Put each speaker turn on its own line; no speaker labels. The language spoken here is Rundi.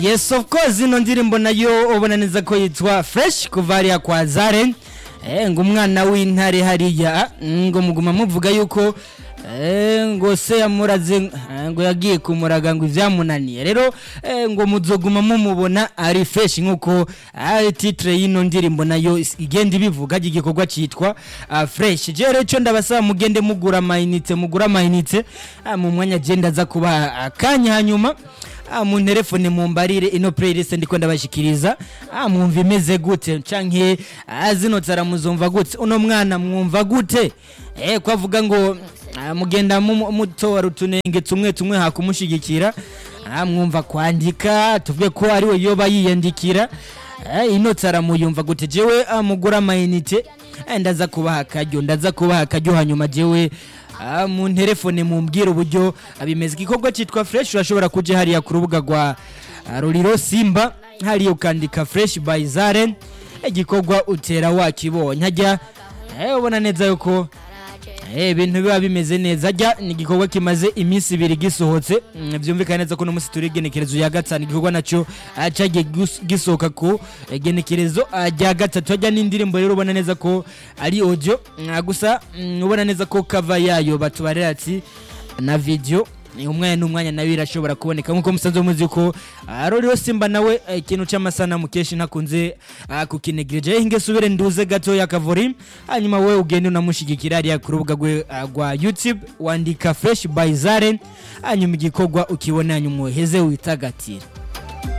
yes of course ino ndirimbo nayo ubona neza ko yitwa fresh kuva hariya kwa zaren eh, ngo umwana w'intare hariya ngo muguma muvuga yuko eh, ngo se yamuraze eh, ngo yagiye kumuraga ngo ivyamunaniye rero eh, ngo muzoguma mumubona ari fresh nkuko ah, titre y'ino ndirimbo nayo is- igenda ibivuga igikorwa citwa ah, fresh je rero ico ndabasaba mugende mugura amayinite mugura amayinite ah, mu mwanya je ndaza kuba akanya hanyuma ah, mu telefone mumbarire ino playlist ndiko ndabashikiriza ah, mwumva imeze gute canke ah, zino tsara muzumva gute uno mwana mwumva gute eh kwavuga ngo ah, mugenda mu- mutora utunenge tumwe tumwe hakumushigikira ah, mwumva kwandika tuvuge ko ari we yoba yiyandikira eh, ino tsara muyumva gute jewe ah, mugura amayinite eh, ndaza kubaha akaryo ndaza kubaha akaryo hanyuma jewe Ah, mu telefone mumbwira uburyo ah, bimeze igikorwa cyitwa fresh urashobora kuja hariya ku rubuga rwa ah, ruriro simba hariya ukandika fresh by zaren igikorwa utera wakibonye hajya eh, ubona neza yuko eh, ibintu biba bimeze neza ajya ni igikorwa kimaze iminsi ibiri gisohotse Mm, byumvikana neza ko uno munsi turi igenekerezo ya gatanu igikorwa nacyo ah, cyagiye gus- gisohoka ku eh, genekerezo ah, rya gatatu hajya n'indirimbo rero ubona neza ko ari audio Mm, gusa mm, ubona neza ko kava yayo batubarira ati na video ni umwanya n'umwanya nawe irashobora kuboneka nk'uko musanzwe muzi ko ah, ruriho simba nawe eh, ikintu cy'amasanamu kenshi ntakunze ah, kukinegereje hinge subire nduze gato ya kavori hanyuma wowe ugende unamushigikira hariya ku rubuga rwe ah, rwa youtube wandika fresh by zaren hanyuma igikorwa ukibona hanyuma uheze witagatira